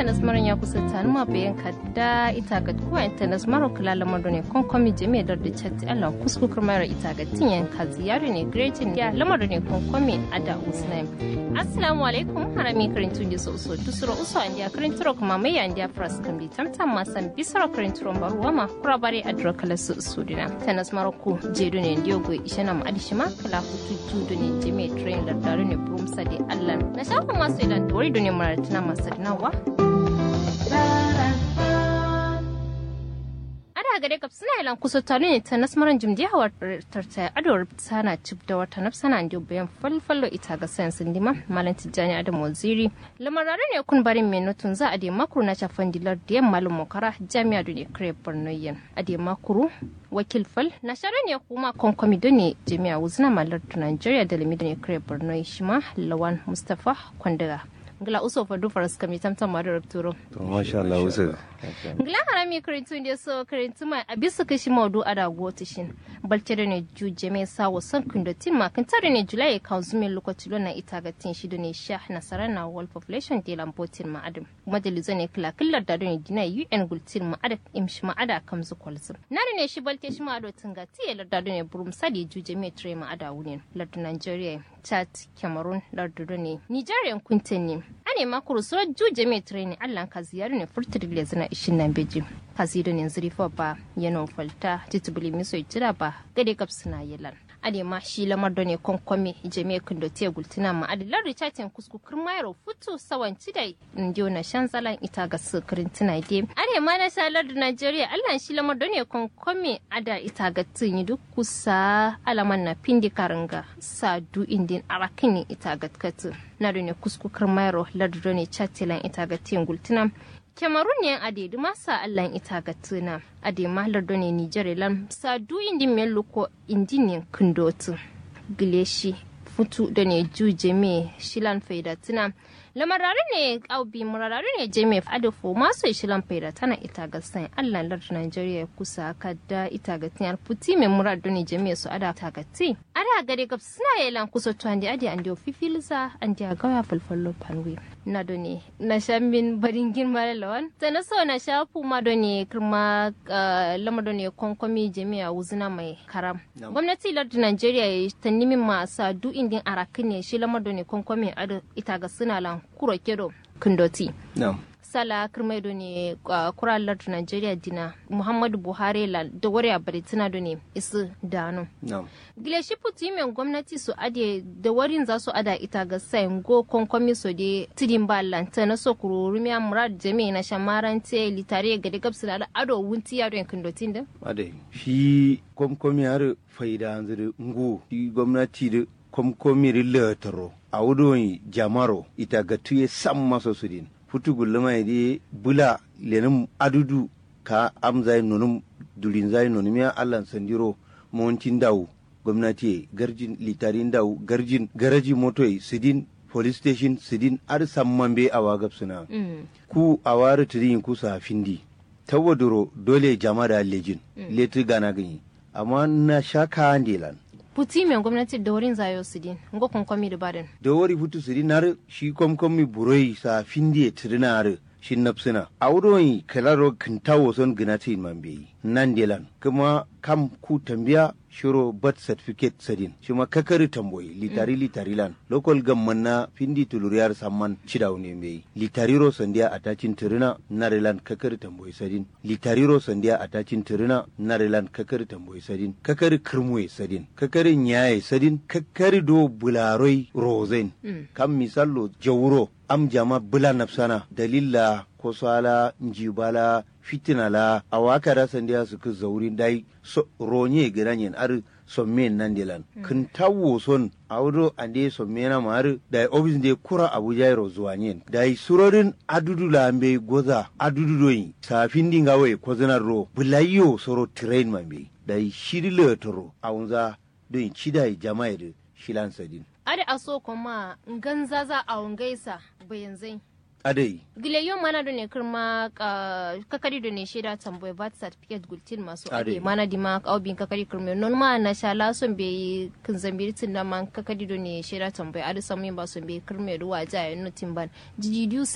tanas maran ya kusa tani ma bayan kadda ita ga kuwa tanas maro kula lamar ne kon komi jami'a da da chat Allah kusku kurmara ita ga tinyan ka ziyari ne greatin ya lamar ne kon komi ada usnaim assalamu alaikum harami karin tunji so so dusuro uso an ya karin turo kuma mai an ya fras kan bi tamtam ma san bisaro karin turo baruwa ma kura bare adro kala su sudina tanas maro ku jedu ne ndiogo ishana ma adishima kala kutu judu ne jami'a train da daru ne brumsa de Allah na shafa masu idan dori ne maratina masu nawa ada gare kap suna ilan kusa tare ne ta nasmaran jimdi hawa tarta adawar sana cip da wata nafsana ndi bayan falfallo ita ga sayan sindima malam tijjani adam waziri lamarare ne kun barin mai nutun za a de makuru na chafan dilar da yan malum mokara jami'a da ne kare borno yan a de makuru wakil fal na share ne kuma konkomi da ne jami'a wuzna malar da nigeria da limi da ne kare borno shi ma lawan mustapha kwandaga ngila uso fa du faras kami tam tam madu rapturo to masha Allah uso ngila harami karintu ndi so karintu mai abisu kashi maudu ada goti shin balce da ne ju jeme sa wasan kundo timma kan tare ne julai kan zume lokaci lona ita ga tin shi ne sha nasara na world population de lambotin ma adam majalizo ne kila killar da ne dina UN gultin ma ada imshi ma ada kam zu kwalzu nare ne shi balte shi ma ado tinga tiye larda ne burum sadi ju jeme tre ma ada wunin lardu Nigeria Chad Cameroon lardu ne Nigeria kuntin ne ane makuru so juje mai treni allah ka ziyaru ne furtir le zina ishin nan beji kazido ne zurifa ba yana falta titubuli miso itira ba gade kap suna yelan ade ma shi lamar da ne konkomi jami'a kundo te gultina ma adilar richatin kusku kirmayaro futu sawan cidai ndiyo na shanzalan ita ga sukirin tuna de ade ma na shalar da Najeriya allah shi lamar da ne konkomi ada ita ga tun duk kusa alaman na pindi karanga sadu indin arakini ita ga katu na da ne kusku kirmayaro lardo ne chatilan ita ga tin gultina Cameroon ne a dedu masa allan ita ga tuna a de malar ne Nijar lan sa du indi melo ko indi ne kundotu gileshi futu da ne ju jeme shilan faida tuna lamarare ne aubi murarare ne jeme adafo masu shilan faida tana ita ga san allan lar Nigeria kusa kadda ita ga tinar puti me murad ne jeme su ada ta ga ti ada gare gab suna yelan kusa to andi adi andi ofifilza andi agawa falfallo panwe na do ne na shambin barin girma lawan ta na so na shafu ma do ne kirma lama do ne konkomi jami'a wuzuna mai karam gwamnati lardu Najeriya ta nimi masa du indin arakin ne shi lama do ne konkomi ado ita ga suna lan kuro kedo kundoti sala kirmai do ne kura lardu Najeriya dina Muhammadu Buhari la da wari a baritina do ne isu dano gile shi puti men gwamnati su ade da warin za su ada ita ga sayin go konkomi so de tidin ba lanta na so kururu mi murad jami na shamarante litare ga de gabsu da ado wunti ya don kindotin da ade shi komkomi har faida hanzuri ngu shi gwamnati da komkomi rilataro a wudon jamaro ita ga tuye sam maso sudin futu gulluma de bula lenin adudu ka amzai nonum dulin zai nonum ya allan sandiro montin dawo gwamnati garjin litarin dawo garjin garaji motoi sidin police station sidin ar samman be awa gabsuna ku awari tirin ku sa findi tawaduro dole jama da lejin letu gana gani amma na shaka andelan puti men gwamnati da wurin zayo sidin ngo konkomi da baden da wari futu sidin nar shi komkomi buroi sa findi tirinar shin nafsina a wurin kalaro kintawo son ginati man bai nan delan kuma kam ku tambiya shiro birth certificate sadin shi ma kakari tamboyi litari litari lan local gamman na findi tuluriyar samman cidaw ne mai litariro sandiya atacin tirina narilan kakari tamboyi sadin litariro sandiya atacin tirina narilan kakari tamboyi sadin kakari kirmuye sadin kakari nyaye sadin kakari do bularoi rozen kam misallo jawuro am jama bula nafsana dalila ko sala njibala fitina la a waka da sandiya su ku zauri dai so ronye gidanyen ar somme nan dilan kun tawo son awdo ande somme na mar da ofis de kura abuja ro zuwanyen dai surorin adudu la ambe goza adudu doyi safin dinga we ko zanar ro bulayyo soro train mambe dai shiri le toro awunza doyin chidai jama'a da shilan sadin ade aso kuma ganza za a gaisa bayan zai adai gile yon mana do ne kirma kakari do ne shaida tamboy birth certificate gultin masu ade mana di ma aubin kakari kirma non ma na sha la son be kin zambiri tin da man kakari do ne shaida tamboy ade samu ba son be kirma ruwa ja ya nutin ban jijidiu